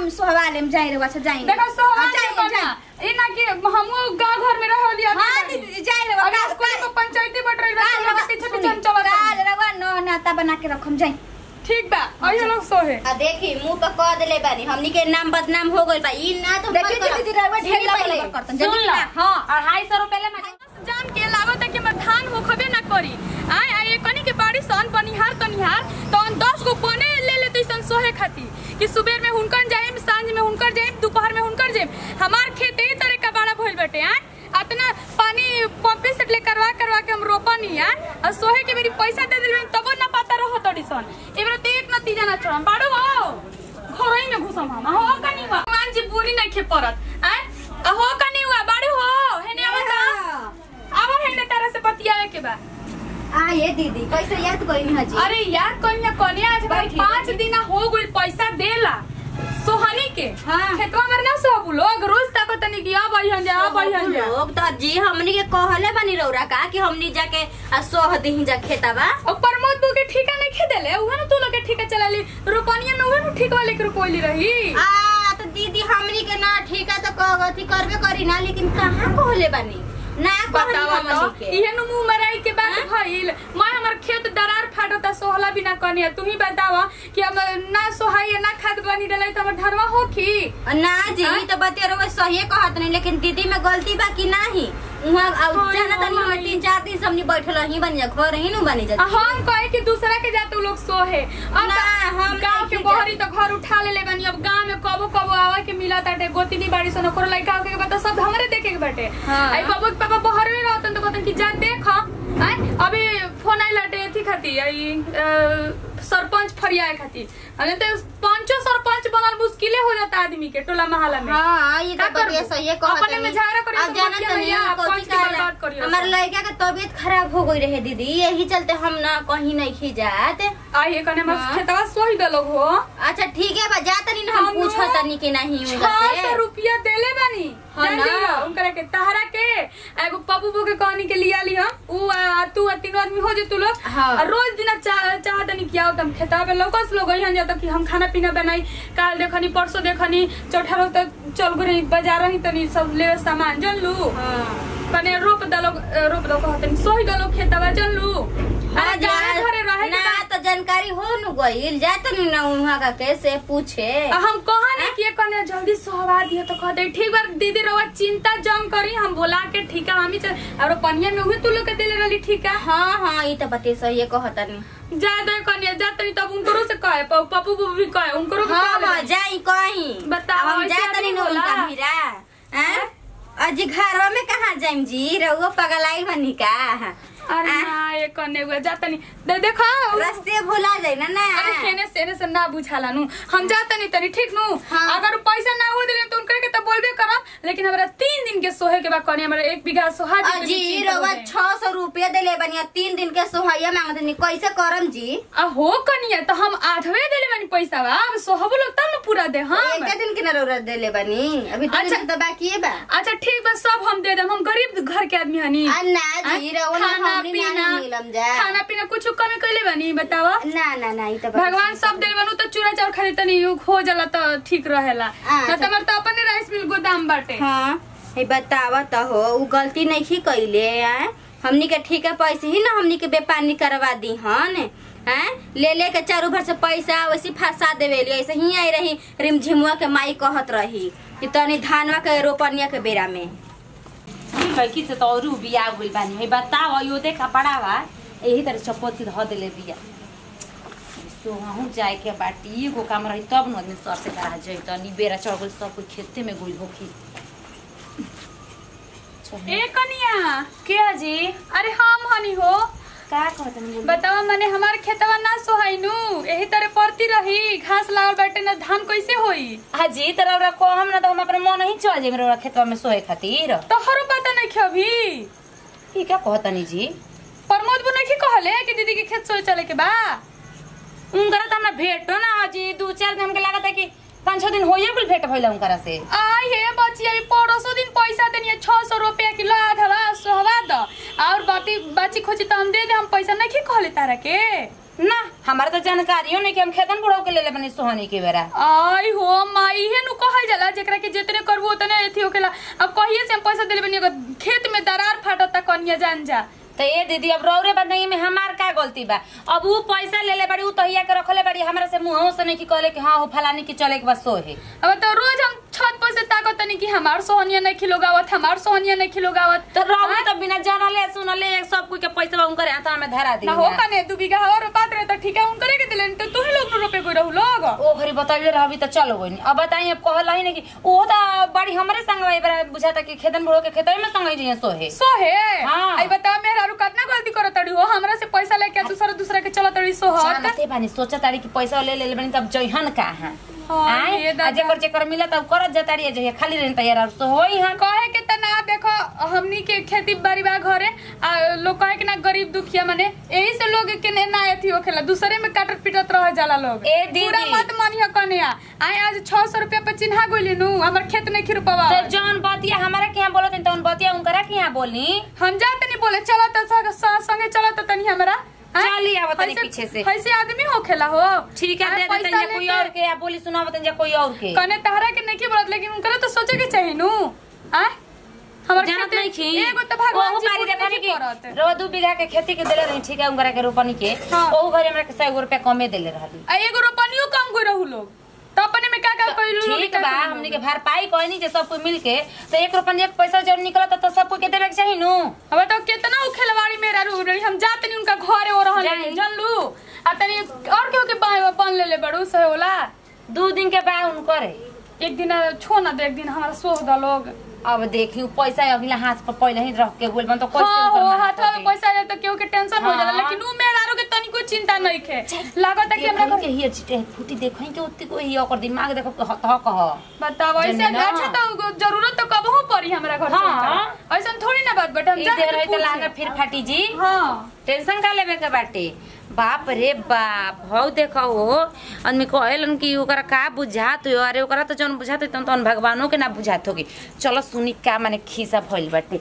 हम सोहवा लेम जाई रे अच्छा जाई देखो सोहवा जाई के कन्या ई ना कि हमहू गांव घर में रहली आदमी हां बानी। दीदी जाई रे अभी स्कूल में पंचायती बट रही बा काल तो रवा पीछे सुनी, पीछे हम चलत काल बानी। रवा नो नाता बना के रखम जाई ठीक बा अइयो लोग सोहे आ देखी मुंह पर कह देले बानी हमनी के नाम बदनाम हो गइल बा ई ना तो देखी दीदी रवा ढेर सुनी पहिले। लगे करतन सुन जल्दी ला। ना हां अढ़ाई सौ रुपए ले मैं जान के लागत है कि मैं धान हो खबे ना करी आय आय कनी के बाड़ी सन बनिहार तनिहार तो हम 10 गो पने ले लेते सन सोहे खाती कि सुबह में हुनकर जाइम सांझ में हुनकर जाइम दोपहर में हुनकर जाइम हमार खेत यही तरह का बड़ा भइल बटे आय अतना पानी पंपे सेट ले करवा करवा के हम रोपनी आय और सोहे के मेरी पैसा दे दिल तब ना पता रहो तड़ी सन एबरे तो एक नतीजा ना छोड़म बाड़ू हो घरई में घुसम हम हो कनी भगवान जी बुरी नहीं खे परत आय आ हो कनी हुआ बाड़ू हो हेने आवता अब हेने तारा से बतियावे के बा आ ये दीदी कैसे याद कइनी हजी अरे यार कन्या कन्या आज भाई बैठी, पाँच दिन हो गई पैसा देला सोहनी के हाँ। खेतवा में ना सब लोग रोज तक तनी कि अब अइहन जा अब अइहन जा लोग तो जी हमनी के कहले बानी रौरा का कि हमनी जाके आ सोह दही जा खेताबा और प्रमोद बू के ठीका नहीं खे देले उहे न तू लोग के ठीका चला ली रोपनिया में उहे न ठीकवा लेके रोपइली रही आ तो दीदी हमनी के ना ठीक है तो कहती करबे करी ना लेकिन कहाँ कहले बानी ना कहली बतावा तो हमनी के इहे नु मुंह मराई के बात भइल मैं हमर खेत दरार फाटता सोहला बिना कनिया तू ही बतावा कि हम ना सोहाई ना खाद बनी डलाई त हमर धरवा होखी ना जी हाँ? ई तो बते रहो सही कहत नहीं लेकिन दीदी में गलती बा कि नाही उहाँ अब हाँ, जाना तनी हाँ, हम तीन चार दिन से हमनी बैठल ही बन जा घर ही नु बनी जा आ हम कहे कि दूसरा के जाते उ लोग सोहे अब ना, हम गांव के नहीं बहरी तो घर उठा ले ले बनी अब गांव में कबो कबो आवा के मिला ताटे गोतिनी बाड़ी सन ओकरो लइका के बता सब हमरे देखे के बाटे हाँ। आई कबो के पापा बहर में रहतन तो कहतन कि जा देख आय अभी फोन आई लटे थी खाती आई अ, सरपंच फरियाए खाती अने तो पांचों सरपंच बनल मुश्किले हो जाता आदमी के टोला मोहल्ला में हाँ ये का तो बतिया करबू? सही है कहत अपने में नहीं। झगड़ा करियो अब तो जाना मत तनी कहिया, कोची पंच के कहला। बर्बाद करियो हमार सब। लड़का के तबीयत खराब हो गई रहे दीदी यही चलते हम ना कहीं नहीं खी जात आई कने हमर हाँ। खेतवा सोही दलो हो अच्छा ठीक है बा जा तनी ना हम हम पूछो लोग तनी के नहीं उनका छह से सौ रुपया देले बानी हाँ जान ना। लियो, उनकरा के तहरा के एगो पप्पू बो के कहनी के लिया ली हम उ आ, तू आ तीनों आदमी हो जे तू लोग हाँ। और रोज दिन चाह चाहतनी कि आओ तुम खेता पे लोकस लोग यहाँ जाता कि हम खाना पीना बनाई काल देखनी परसों देखनी चौथा रोज तक चल गई बाजार रही तनी सब ले सामान जन लू हाँ कने रोप दलो रोप दलो कहतनी सोही दलो खेतवा जन लू हाँ, अरे जाने जा- घरे रहे के ना बा- तो जानकारी हो न गईल जा तनी ना उहाँ का कैसे पूछे आ, हम कहा नहीं कि कने जल्दी सोहवा दिया तो कहते ठीक बार दीदी रवा चिंता जम करी हम बोला के ठीक है हम ही चल और पनिया में हुए तू लोग के दिले रहली ठीक है हाँ हाँ ये तो बते सही है कहतनी जा दे कने जा तनी तब उनको से कहे प- पप्पू बू भी कहे उनको भी हाँ कहे हाँ जाई कहीं बताओ, अब हम ऐसे जा आदमी तनी ना होला? उनका हीरा हैं? अजी घरवा में कहाँ जाइम जी रहुआ पगलाई बनी का अरे आ? ना ये कने हुए जा तनी दे देखो रास्ते भुला जाई ना ना अरे हेने से हेने से ना बुझाला नु हम जा तनी तनी ठीक नु हाँ। अगर पैसा ना हो दिले तो उनके के तो बोलबे करब लेकिन हमरा तीन दिन के सोहे के बाद कने हमरा एक बीघा सोहा जी के भी अजी चिंता हो रहुआ जाए। छह सौ रुपया दिले बनी अब तीन दिन के सोहैया मांगतनी कैसे करम जी आ हो कनिया तो हम आधवे देले बानी पैसा बा अब सोहबो लोग तब न पूरा दे हम एक दिन के ना रौरा दिले बनी अभी दो अच्छा। दिन तो बाकी है बा अच्छा ठीक बा सब हम दे देम हम गरीब घर के आदमी हनी आ, ना जी रहुआ ना खाना हमनी ना पीना मिलम जा खाना पीना कुछ कमी कैले बानी बतावा ना ना ना ई तो बात भगवान सब दिल बनू तो चूरा चाउर खाली तनी उ हो जाला तो ठीक रहेला अच्छा। ना तो हमार तो अपने राइस मिल गोदाम बाटे हाँ हे बतावा तो हो उ गलती नहीं की कैले आए हमनी के ठीक है पैसे ही ना हमनी के बेपानी करवा दी हन हैं ले ले के चारू भर से पैसा वैसे फंसा देवेली ऐसे ही आई रही रिमझिमुआ के माई कहत रही कि तनी धानवा के रोपनिया के बेरा में लड़की से तो और बिया गइल बानी है बताओ यो देखा पड़ावा यही तरह चपोती धो देले बिया सो हूँ जाए के बाटी एगो काम रही तब न आदमी सर से करा जाई तनी बेरा चढ़ गइल सब कोई खेते में गइल होखी ए कनिया के जी अरे हम हनी हो का कहत नहीं बतावा मने हमार खेतवा ना सोहाइनु एही तरह पड़ती रही घास लागल बाटे ना धान कैसे होई हाजी तरह ओरा को हम ना तो हम अपने मन ही चल जाए मेरे खेतवा में सोए खातिर तोहरो पता नहीं खे अभी ई का कहतनी जी प्रमोद बो नहीं कहले कि दीदी के खेत सोए चले के बा उनकरा तो हमरा भेटो ना हाजी दू चार दिन हमके लागत है कि पाँच छह दिन होइए कुल भेट भइला उनकरा से आई हे बच्ची अभी पड़ोसो दिन पैसा देनी छह सौ रुपया किलो आधवा सोहवा द और बाती बाची खोजी तो हम दे दे हम पैसा नहीं कहले तारा के ना हमारा तो जानकारियो नहीं कि हम खेतन बुढ़ाऊ के ले ले बनी सोहनी के बेरा आई हो माई हे नु कहल जाला जेकरा के जितने करबो उतने एथी होखेला अब कहिए से हम पैसा देले बनी अगर खेत में दरार फाटता कनिया जान जा तो ये दीदी अब रौरे बदनाई में हमार का गलती बा अब वो पैसा ले ले बड़ी उ तहिया के रखले बड़ी हमरा से मुंह से नहीं कि कहले कि हाँ हो फलानी की चले के बस सोहे अब तो रोज हम छत पर से ताकत तनी कि हमार सोहनिया नहीं खिलोगावत हमार सोहनिया नहीं खिलोगावत तो रौरे तो बिना जानले सुनले एक सब कुछ के पैसा बा उनकर हाथ में धरा दी ना हो कने दू बीघा और बात रहे तो ठीक है उनकरे के दिले तो तू ही लोग नु रोपे गई रहू लोग ओ घरी बताइए रहबी तो चलो गई अब बताइए अब कहला ही नहीं कि वो तो बड़ी हमरे संग में बड़ा बुझाता कि खेतन बुढ़ो के खेतन में संग ही सोहे सोहे हाँ। आई बता मेरा रू कितना गलती करत तड़ी हो हमरा से पैसा लेके दूसरा दूसरा के चलत तड़ी सोहत जानते बानी सोचा तारी कि पैसा ले ले बनी तब जइहन कहाँ हाँ, ये आए दादा। आ जेकर जेकर मिला तब करत जतारी जइए खाली रहन तैयार और सो होई हन कहे के त ना देखो हमनी के खेती बाड़ी बा घरे आ लोग कहे के ना गरीब दुखिया माने यही से लोग के ने ना एथी होखेला दूसरे में काटत पीटत रह जाला लोग ए दीदी। पूरा मत मानियो कन्या आए आज 600 रुपया पे चिन्हा गइली नु हमर खेत नहीं खिरपवा तो जौन बतिया हमारा के यहाँ बोलत तौन बतिया उनकरा के यहाँ बोली हम जाते नहीं बोले चलो तो संग- संग- संगे चलो तो तनी हमरा आए? चली आवत तनी ऐसे- पीछे से। ऐसे आदमी होखेला हो ठीक है आए, दे पैसा देते या कोई लेके- और के या बोली सुना बताइए कोई और के कने तहरा के नहीं बोलत लेकिन उनकरा तो सोचे के चाहिए नु आए हमर जानत खेती- नहीं खी एगो तो भगवान ओहू जी बारी पूरी देखनी नहीं करत। कि रो दू बीघा के खेती के देले रही ठीक है उनकरा के रोपनी के हाँ। ओहू घरे हमरा के 100 रुपया कमे देले रहली आ एगो रोपनियो कम गई रहू लोग तो अपने में क्या क्या कइलू ठीक बा हमनी के भरपाई कहनी जे सब कोई मिल के तो एक रुपया एक पैसा जब निकलत तो सब कोई के देवे के चाहिए नु अब तो कितना उ खेलवाड़ी मेरा रू रही हम जाते नहीं उनका घरे ओ रहन जाई। जानलू आ तनी और केहू के बा बन ले ले बड़ू से होला दू दिन के बाद उनकरे एक दिन छो ना दे एक दिन हमारा सोह द लोग अब देखी उ पैसा अगला हाथ पर पहले ही रख के गोल बन तो कैसे हाँ उनकर हो मेहनत हाथवा में होगी? पैसा आ जाए तो केहू के टेंशन हो जाला हाँ। लेकिन उ मेरा रू के तनिको चिंता नहीं खे लागत है कि हमरा देखई घर के हियर चिटे फूटी देखई के ओत्ती को ही ओकर दिमाग देखो के हत कह बताओ ऐसे जने ना। अच्छा तो जरूरत तो कबहू पड़ी हमरा घर हाँ। से ऐसा थोड़ी ना बात बेटा हम ई जाके दे रही पूछे। तो लाना फिर फाटी जी हाँ टेंशन का लेवे के बाटे बाप रे बाप हौ देखो हो आदमी कहेलन कि ओकरा का बुझात हो अरे ओकरा तो जौन बुझात हो तौन भगवानों के ना बुझात होगी चलो सुनी का माने खीसा भइल बाटे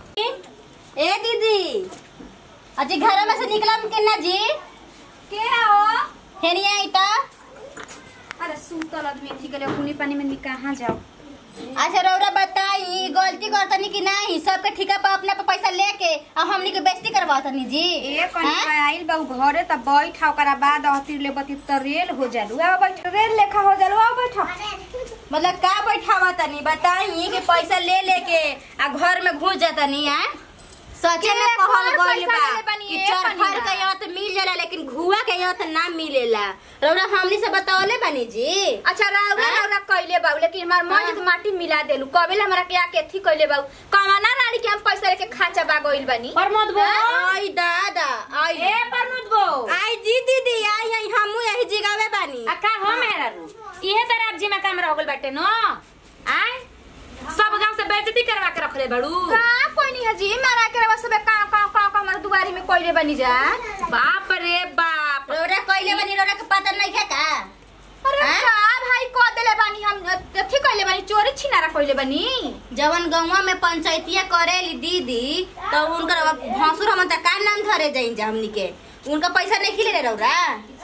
ए दीदी अजी घर में से निकलम के ना जी के हो हेनी आई त अरे सुतल आदमी थी के लिए पानी में कहाँ जाओ अच्छा रौरा बताई गलती करतनी कि नहीं सबके ठिका पर अपना पे पैसा लेके और हमनी के बेइज्जती करवातनी जी ए कनी हैं? आइल बा उ घरे त बैठ ओकरा बाद अहतिर ले बती त रेल हो जालू आ बैठ रेल लेखा हो जालू आ बैठ मतलब का बैठावा तनी बताई कि पैसा ले लेके आ घर में घुस जातनी है सचे में के कहल कौन गइल पैसा बा लेले बानी कि ए चरखर कनिया? के यहाँ तो मिल जाला लेकिन घुआ के यहाँ तो ना मिलेला रौरा हमनी से बतावले बानी जी अच्छा राउरा हैं? राउरा कइले बाऊ लेकिन हमार मन हाँ। तो माटी मिला देलू कबेल हमरा के आके थी कइले बाऊ कमाना रानी के हम पैसा लेके खाचा बा गइल बानी प्रमोद बो आई दादा आई ए प्रमोद बो आई जी दीदी आई आई हमू यही जिगावे बानी आ का हो मेरा रू इहे तरह अब जी में काम रह गइल बाटे नो आय सब गांव से बेइज्जती करवा के रखले बड़ू का कोई नहीं है जी मारा के रवा सबे का का का का हमार दुआरी में कइले बानी जा बाप रे बाप रौरा कइले बानी रौरा के पता नहीं है का अरे हैं? का भाई को देले बानी हम थी कइले बानी चोरी छिनारा कइले बानी जवन गौवा में पंचायतिया करेली दीदी तो उनकर भसुर हम त का नाम धरे जाइन जा हमनी के उनका पैसा नहीं खिले रौरा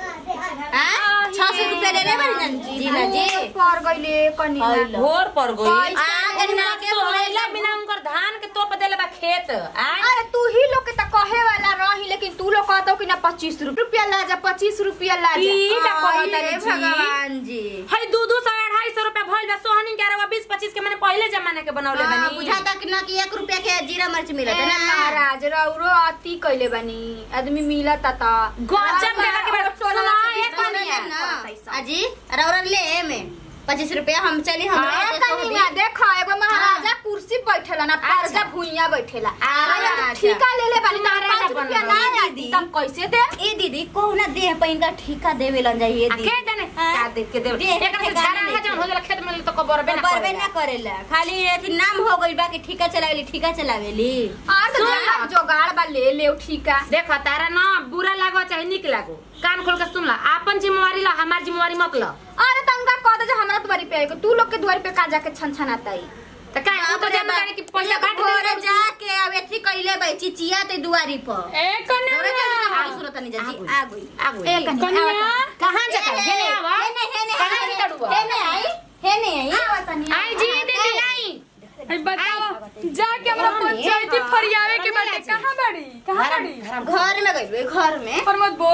हाँ छह सौ रुपया ले ले बानी ना जी ना जी पर गइले कनी हैलो। घोर पर गई पैसा आगे ना के सोहेला बिना उनकर धान के तोप देले बा खेत आय अरे तू ही लोग के त कहे वाला रही लेकिन तू लोग कहतो कि ना पच्चीस रुपया ला जा पच्चीस रुपया ला जा ई का कहत अरे रे जी भगवान जी हई दू दू सौ अढ़ाई सौ रुपया भइल बा सोहनी के अरवा बीस पच्चीस के मैंने पहले जमाने के बनौले हाँ, बनी बुझाता कि ना कि एक रुपया के जीरा मिर्च मिलत ए है ना महाराज रौरो अति कइले बानी आदमी मिलत ता गजब देला के बाद सुना एक कनिया ना अजी रौरा ले में पच्चीस रुपया हम चली हम हाँ, कनिया देखो एगो महाराजा कुर्सी बैठेला ना परजा भुइया बैठेला अच्छा। अरे ठीका ले ले बानी ना महाराजा पाँच रुपया बनल। ना ई आई दीदी। तम कैसे दे ए दीदी कोहना देह पे इनका ठिका देवे लन जाइए आ दीदी के जाने हाँ। का देख के देव देख के एकरा से गाना झाड़ा लेके। जौन हो जाला खेत में तो कबरबे ना बरबे करेला। ना करेला खाली अथी नाम हो गइल बा कि ठिका चलावेली ठिका चलावेली आज सुन। देखा जोगाड़ बा ले ले ठीका देख तारा ना बुरा लागो चाहे निक लागो कान खोल के सुन ला आपन जिम्मेवारी ला हमार जिम्मेवारी मत ला अरे तनका कह दे जे हमरा द्वारी पे आएगो तू लोग के द्वारी पे का जाके छन छनाता ही त का उ तो जानना जाने कि पैसा काट घर दे जाके अब एथी कइले बा चिचिया ते दुआरी पर ए कन्या रौरा के आ बाड़ी सुनत नहीं जा जी आ गई आ गई। ए कनी कनिया कहाँ जाता है हेने आवा हेने हेने कहाँ से तड़ुआ? हेने आई हेने आई आवत नहीं आई जी दीदी आई अरे बताओ जाके हमरा पंचायती फरियावे के बाटे कहाँ बाड़ी कहाँ बाड़ी घर में गई घर में प्रमोद बो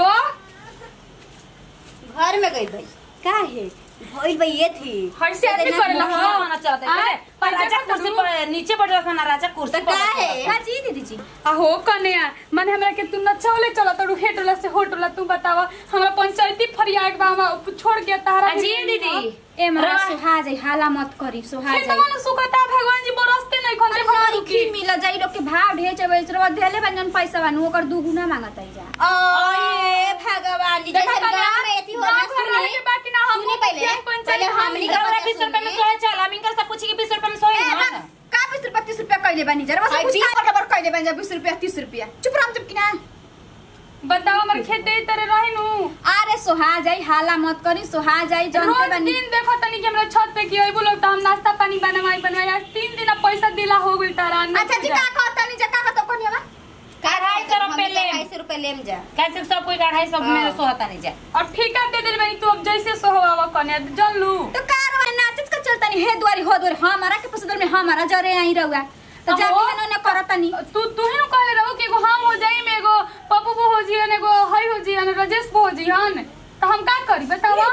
घर में गई भाई का है भइल भाई ये थी हइसे आदमी करेला मुखिया हाँ होना चाहते आय, हैं पर राजा पंचायत कुर्सी करू। पर नीचे बैठ रहा था ना राजा कुर्सी तो पर का बैठा है था। का जी दीदी जी आहो कन्या माने हमरा के तू नचावले चला तड़ू हेटोला से होटोला तू बतावा हमरा पंचायती फरिया के बामा छोड़ के तारा अजी दीदी ए मरा रा- सुहा जाई हाला मत करी सुहा फिर जाई तो सुखता भगवान जी बरसते नहीं खंदे अरे की मिल जाई लोग के भाव ढेर चबे चलो देले बंजन पैसा बानू ओकर दुगुना मांगत आई जा ओए भगवान जी देखा जैसे कन्या, गांव में एथी होला गाँव घर वाले सुनी के बाकी ना हम सुनी पहले मुखिया पंचायत पहले हमनी का हमरा बात बीस रुपए में सुनी। सोए चल हम इनकर से पूछी कि बीस रुपए में सोए ए ना बा, का 20 रुपया 30 रुपया कइले बानी जरा बस आई कुछ बीस का बराबर कइले बानी जा 20 रुपया 30 रुपया चुप रह चुप किना बताओ हमर खेत दे तरह रही नु अरे सोहा जाई हाला मत करी सोहा जाई जनते रोज बानी दिन देखो तनी कि हमरा छत पे की अइबो लोग त हम नाश्ता पानी बनवाई बनवाई आज तीन दिन अब पैसा दिला हो गइल तारा अच्छा जी का कहता नहीं जा का कहता कोनी बा अढ़ाई सौ रुपए ले। अढ़ाई सौ रुपए लेम जा कैसे सब कोई अढ़ाई सौ मेरे सोहता नहीं जाए और ठेका दे दिल भाई तू अब जैसे सोहवावा कन्या जल लू तो कार में नाचत का चलता नहीं हे द्वारी हो द्वारी हमारा के पसंद में हमारा जरे आई रहुआ तो अहो। जाके है ना करता नहीं तू तू ही नु कहले रहो कि एगो हम हो जाई में एगो पप्पू बो हो जियन एगो हई हो जियन राजेश बो हो जियन तो हम का करी बतावा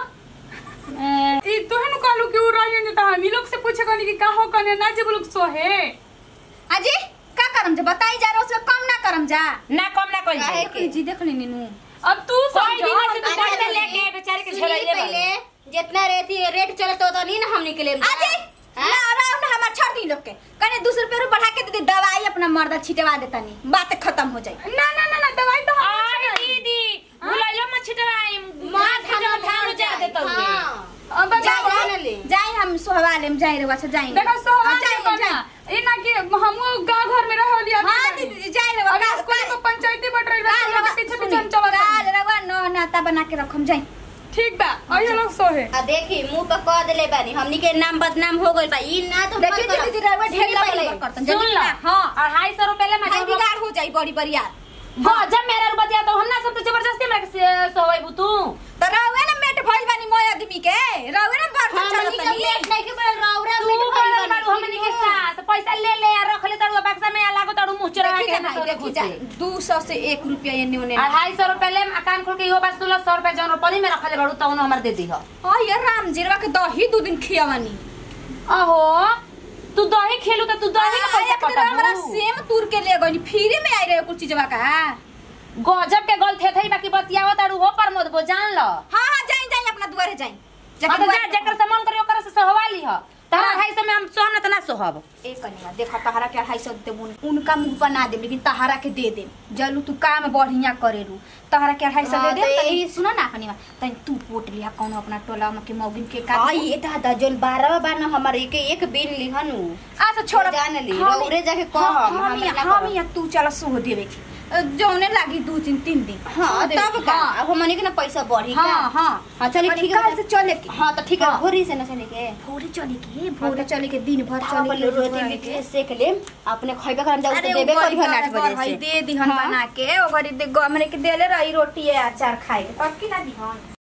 ई तू ही नु कहलू कि उ रहियन त हम लोग से पूछे कनी कि का हो कन्या ना जे लोग सोहे अजी का करम जा बताई जा रहा उसमें कम ना करम जा ना कम ना कोई काहे जाए के? जी देख ली नीनू अब तू कोई समझो दिन से तू अच्छा, पैसे सुनी। लेके बेचारे के सुनी झोलाइले पहले जितना रेती रेट चलत होता नहीं ना हमनी के लेम जा अजी ना आराम ना हमार छोड़ दी लोग के कने दो रुपया रू बढ़ा के दे दी दवाई अपना मर्दा छिटवा देता नहीं बात खत्म हो जाए ना ना ना ना दवाई तो हम आय दीदी भुलाइलो मत छिटवाई मां धान धान जा देता हुए हाँ। अब जा बताओ जाने ले जाई हम सोहवा लेम जाई रे अच्छा जाई देखो सोहवा हाँ, जाई जाई कन्या ई ना कि हमो गांव घर में रहो लिया हां दीदी जी जाई रे अभी स्कूल को पंचायती बट रही बा काल पीछे पीछे हम चलत काल रवा नो नाता बना के रखम जाई ठीक बा अइयो लोग सोहे आ देखी मुंह पे कह देले बानी हमनी के नाम बदनाम हो गइल बा ई ना तो देखी दीदी जी रवा ढेर पहले लगे करतन सुन जल्दी लो हां अढ़ाई सौ रुपए ले मैं हां बिगाड़ हो जाई बड़ी बड़ी यार हाँ जब मेरा रुपया दिया तो हम ना सब तो जबरदस्ती मेरे से सोएबू तू तो रवे ना मेट भइल बानी मोय आदमी के रवे ना बार हमनी के लेट नहीं के बड़ रौरा तू में बड़न बाड़ू हमनी के साथ पैसा ले ले आ रख ले तड़ू बक्सा में आ लागो तड़ू मुंह चढ़ा देखी के जा ना देखी जा दू सौ से एक रुपया एने ओने अढ़ाई सौ रुपए ले आ कान खोल के इहो बात सुन सौ रुपए जौन पली में रखले बाड़ू तौन हमर दे दी हो हाँ यार राम जीरवा के दही दू दिन खियावानी अहो तू दही खेलू तो तू दही का पैसा एक दिन हमरा कटबू सेम तुर के ले गनी फ्री में आई रहे कुछ चीजवा का हाँ गजब के गल थे थई बाकी बतियावत ताड़ू हो पर मत बो जान ल हाँ जाई जाई अपना दुआरे जाई हाँ तो जा जकर से मन करी ओकर से सहवा ली ह तारा अढ़ाई सौ में हम सोहन त ना सोहब एक कनिया देखा तहरा के अढ़ाई सौ दे उनका मुंह पर ना दे लेकिन तहरा के दे दे जलू तू काम बढ़िया करेलू तहरा के अढ़ाई सौ दे हाँ, दे तो तनी यही- सुनो ना कनिया तनी तू पोट लिया कौनो अपना टोला में के मौगिन के का आ ये दादा जोन बारह बार ना हमारे एक एक बिन लिहनु अच्छा छोड़ जान ली, हम- रौरे जाके कह, हम हम हम ना हम करब। या तू चला सुह देवे के अ, जौने लागी दू दिन तीन दिन हाँ सुह देवे तब के, का हाँ। अब हमनी के ना पैसा बढ़ी का हाँ हाँ हाँ चलिए और ठीक है काल से चले के हाँ तो ठीक है हाँ। भोरी से ना चले के भोरे चले के भोरे चले के दिन भर हाँ, चले पहले के रोटी भोरे लिट्टी के। सेक ले अपने खइबे करम जाऊ अरे तो देबे करी हन आठ बजे भाई से दे दिहन हाँ। बना के ओकरी दे हमरे के देले रही रोटी है अचार खाए के तब की ना दिहन